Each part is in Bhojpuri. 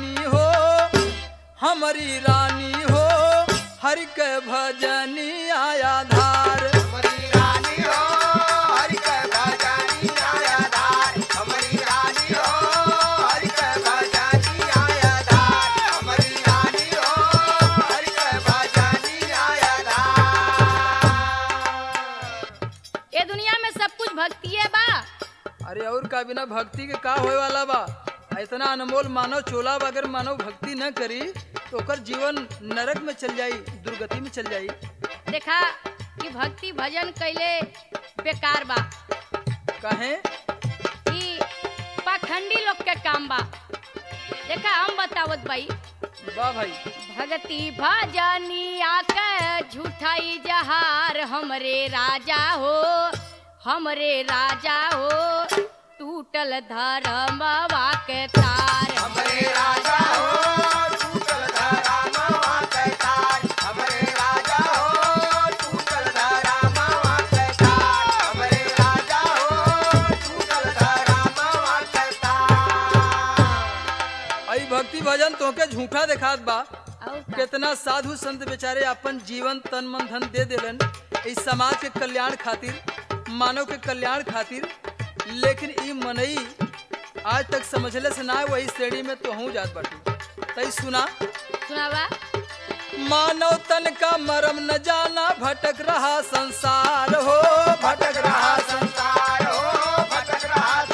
रानी हो हमारी रानी हो हर के भजनी आया धार हमारी रानी हो हरि के भजनी आया धार हमारी रानी हो हरि के भजनी आया धार हमारी रानी हो हरि के भजनी आया धार ये दुनिया में सब कुछ भक्ति है बा अरे और का बिना भक्ति के का होए वाला बा इतना अनमोल मानव चोला बा, अगर मानव भक्ति न करी तो ओकर जीवन नरक में चल जाई दुर्गति में चल जाई देखा कि भक्ति भजन कैले बेकार बा कहे कि पाखंडी लोग के काम बा देखा हम बतावत भाई वाह भाई भगति भजनिया के झूठाई जहार हमरे राजा हो हमरे राजा हो टूटल धर्मवा के तार हमारे राजा हो टूटल धरा मावा के तार हमारे राजा हो टूटल धरा मावा के तार हमारे राजा हो टूटल धरा मावा के तार आई भक्ति भजन तोके झूठा देखात बा और का? कितना साधु संत बेचारे अपन जीवन तन मन धन दे देलन इस समाज के कल्याण खातिर मानव के कल्याण खातिर लेकिन ई मनई आज तक समझले से ना वही श्रेणी में तो हूँ जात बाटू तई सुना सुनावा मानव तन का मरम न जाना भटक रहा संसार हो भटक रहा संसार हो भटक रहा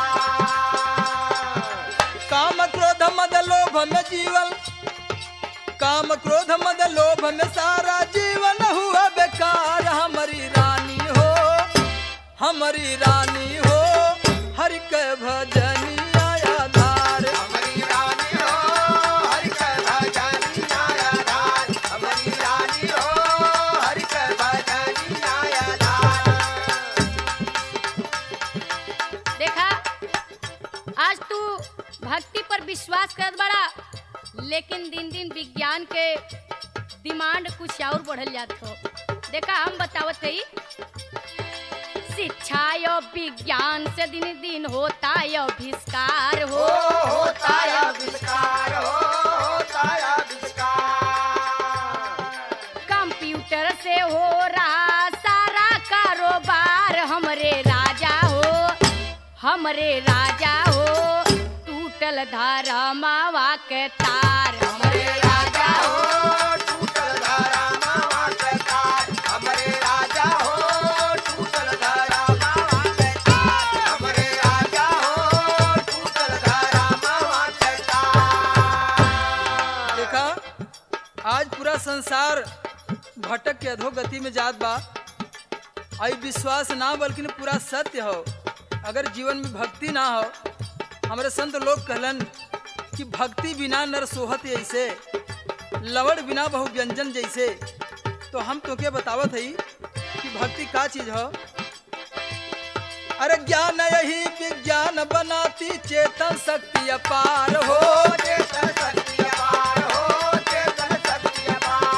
संसार काम क्रोध मद लोभ में जीवन काम क्रोध मद लोभ में सारा जीवन हुआ बेकार हमारी रानी हो हमारी रानी हो हरि के भजनी आया धार हमारी रानी हो हरि के भजनी आया धार हमारी रानी हो हरि के भजनी आया धार देखा आज तू भक्ति पर विश्वास करत बड़ा लेकिन दिन दिन विज्ञान के डिमांड कुछ और बढ़ल जात हो देखा हम बतावत हई शिक्षा यो विज्ञान से दिन दिन होता यो अभिष्कार हो हो होता या विस्कार हो होता या विस्कार कंप्यूटर से हो रहा सारा कारोबार हमरे राजा हो हमरे राजा हो टूटल धारा मावा के तार हमारे राजा हो टूटल धरा मावा के तार हमारे राजा हो टूटल धरा मावा के तार हमारे राजा हो टूटल धरा मावा के तार देखा आज पूरा संसार भटक के अधोगति में जात बा आई विश्वास ना बल्कि पूरा सत्य हो अगर जीवन में भक्ति ना हो हमारे संत लोग कहलन कि भक्ति बिना नर सोहत ऐसे लवड़ बिना बहु व्यंजन जैसे तो हम तो क्या बतावत हई कि भक्ति का चीज हो अरे ज्ञान यही विज्ञान बनाती चेतन शक्ति अपार हो चेतन शक्ति अपार हो चेतन शक्ति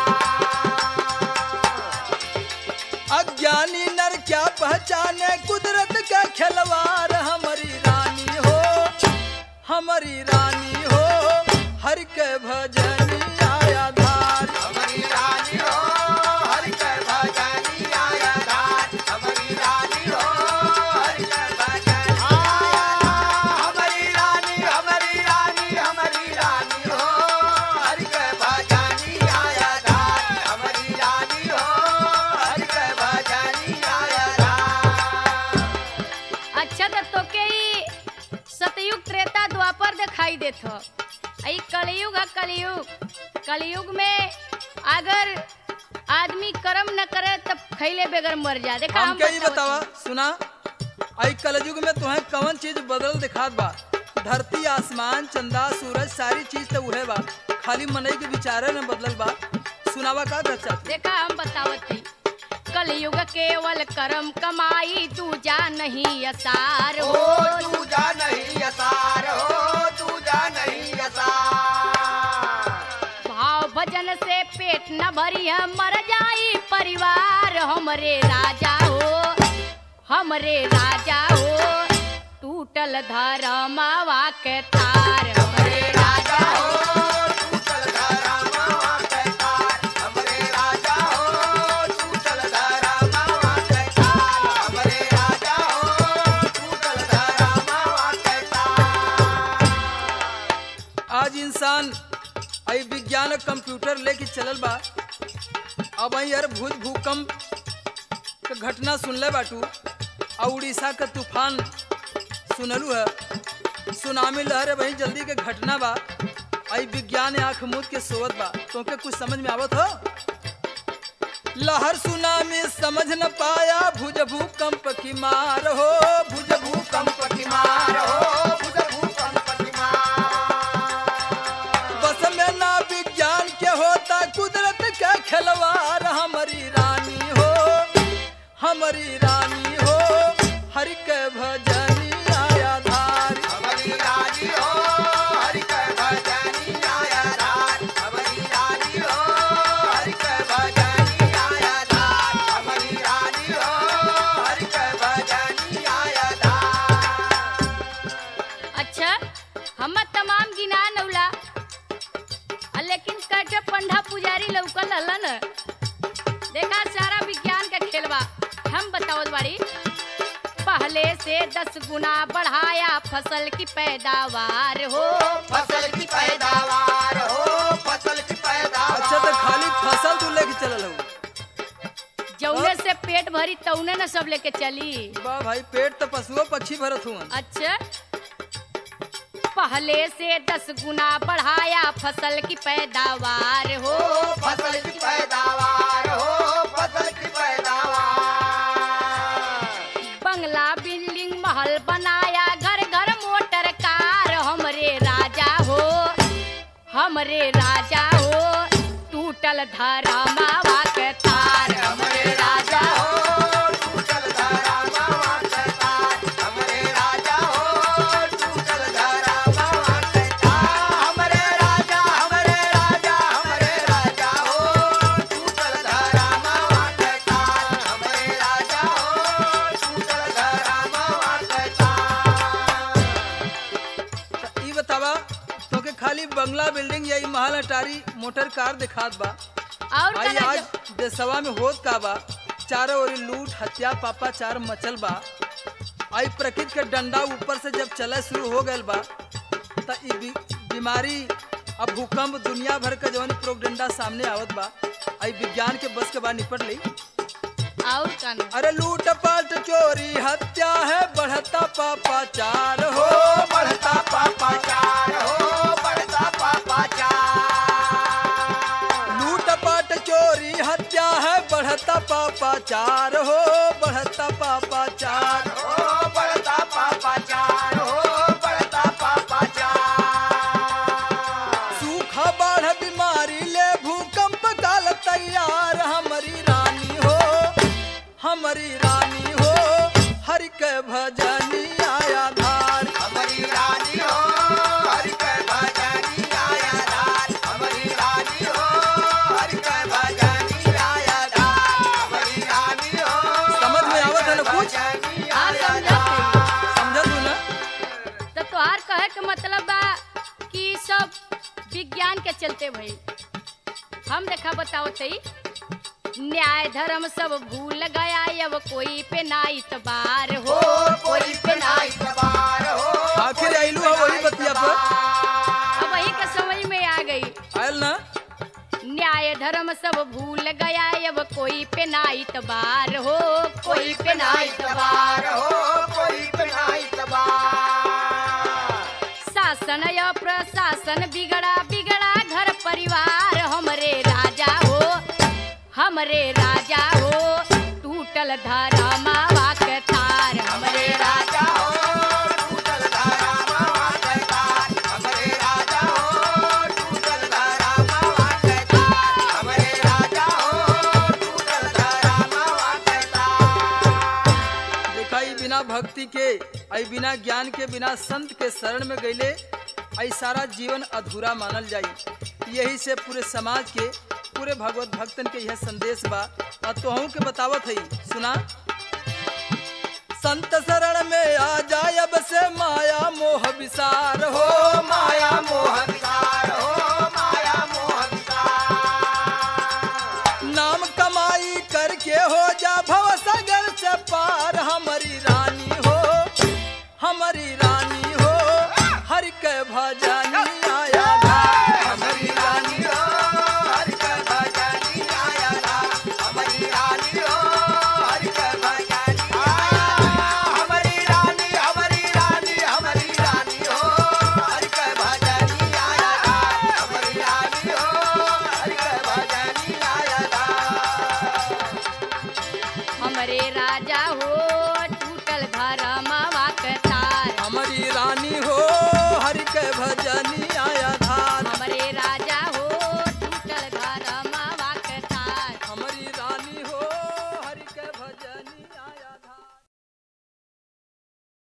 अपार अज्ञानी नर क्या पहचाने कुदरत का खिलवाड़ हमारी रानी हो हमारी रानी हो हर के भजनी आया धार हमारी रानी हो हरि के भजनी आया धार हमारी रानी हो हरि के भजनी आया धार हमारी रानी हमारी रानी हमारी रानी हो हरि के भजनी आया धार हमारी रानी हो हरि के भजनी आया धार अच्छा तो तोके ई सतयुग त्रेता द्वापर दिखाई देत हो ई कलयुग है कलयुग कलयुग में अगर आदमी कर्म न करे तब खैले बगैर मर जा देखा हम हम क्या ही बतावत बतावा हई। सुना आई कलयुग में तुम्हें कौन चीज बदल दिखात बा धरती आसमान चंदा सूरज सारी चीज तो उहे बा खाली मनई के विचारे न बदलल बा सुनावा का दर्शा देखा हम बतावत हई कलयुग केवल कर्म कमाई तू जा नहीं असार हो हो तू जा नहीं असार हो तू जा नहीं असार भाव भजन से पेट न भरी है मर जाई परिवार हमरे राजा हो हमरे राजा हो टूटल धर्मवा के तार हमारे राजा हो इंसान आई विज्ञान और कंप्यूटर लेके चलल बा अब आई यार भूज भूकंप के घटना सुनले बाटू और उड़ीसा का तूफान सुनलू है सुनामी लहर वही जल्दी के घटना बा आई विज्ञान आंख मूद के सोवत बा तोके कुछ समझ में आवत हो लहर सुनामी समझ न पाया भुज भूकंप की मार हो भुज भूकंप की मार हो भुज भूकंप की मार बस में ना विज्ञान के होता कुदरत का खिलवाड़ हमारी रानी हो हमारी रानी हो हरि के भजनी आया धार हमारी रानी हो हरि के भजनी आया धार हमारी रानी हो हरि के भजनी आया धार हमारी रानी हो हरि के भजनी आया धार अच्छा हम तमाम गिना नौला आ लेकिन कट पंडा पुजारी लौकल हलन देखा सारा विज्ञान का खेलवा हम बतावत बाड़ी पहले से दस गुना बढ़ाया फसल की पैदावार हो फसल की पैदावार हो फसल की पैदावार अच्छा तो खाली फसल तू लेके चलल हो जौने से पेट भरी तौने न सब लेके चली वाह भाई पेट तो पशुओं पक्षी भरत हुआ अच्छा पहले से दस गुना बढ़ाया फसल की पैदावार हो हो फसल की पैदावार हो फसल की पैदावार बंगला बिल्डिंग महल बनाया घर घर मोटर कार हमरे राजा हो हमरे राजा हो टूटल धरा मावा के तार हमरे राजा हो हो टूटल धरा मावा के तार हमरे राजा हो टूटल धरा मावा के तार हमरे राजा हमरे राजा हमरे राजा हो टूटल धरा मावा के तार हमरे राजा हो टूटल धरा मावा के तार तो ई बतावा तोके खाली बंगला बिल्डिंग या ई महल अटारी मोटर कार दिखात बा और आई कना आज देशवा में होत का बा चारों ओर लूट हत्या पापाचार मचल बा आई प्रकृति के डंडा ऊपर से जब चले शुरू हो गयल बा त ई बी, बीमारी अब भूकंप दुनिया भर का जवन प्रोगडंडा सामने आवत बा आई विज्ञान के बस के बाद निपट ली और कना अरे लूट पाट चोरी हत्या है बढ़ता पापाचार हो हो बढ़ता पापाचार हो बढ़ता पापाचार लूट पाट चोरी हत्या है बढ़ता पापाचार हो बढ़ता पापाचार हो बढ़ता पापाचार हो बढ़ता पापाचार सूखा बाढ़ बीमारी ले भूकंप काल तैयार हमारी रानी हो हमारी रानी हो हरि के भजनी आया धार हमारी रानी हो हरि के भजनी आया धार हमारी रानी हो हरि के भजनी आया धार हमारी रानी हो समझ में आवत है ना कुछ? भजनी हाँ, आया समझत धार। समझ तू ना तो तोहार कहे के मतलब बा कि ई सब विज्ञान के चलते भई हम देखा बताओ तई न्याय धर्म सब भूल गया अब कोई पे ना इतबार हो हो कोई पे ना इतबार हो आखिर आइलू है वही बतिया पर अब वही के समझ में आ गई आयल ना न्याय धर्म सब भूल गया अब कोई पे ना इतबार हो कोई पे ना इतबार हो कोई पे ना इतबार शासन या प्रशासन बिगड़ा बिगड़ा घर परिवार हमरे राजा हो हमरे राजा हो टूटल धरा मावा के तार हमरे राजा राजा हो टूटल धारा मावा के तार हमरे राजा हो टूटल धारा मावा के तार हमरे राजा हो टूटल धारा मावा के तार देखा ई बिना भक्ति के आई बिना ज्ञान के बिना संत के शरण में गईले आई सारा जीवन अधूरा मानल जाई यही से पूरे समाज के पूरे भगवत भक्तन के यह संदेश बा और तोहू के बतावत हई सुना संत शरण में आ जाय अब से माया मोह विसार हो हो माया मोह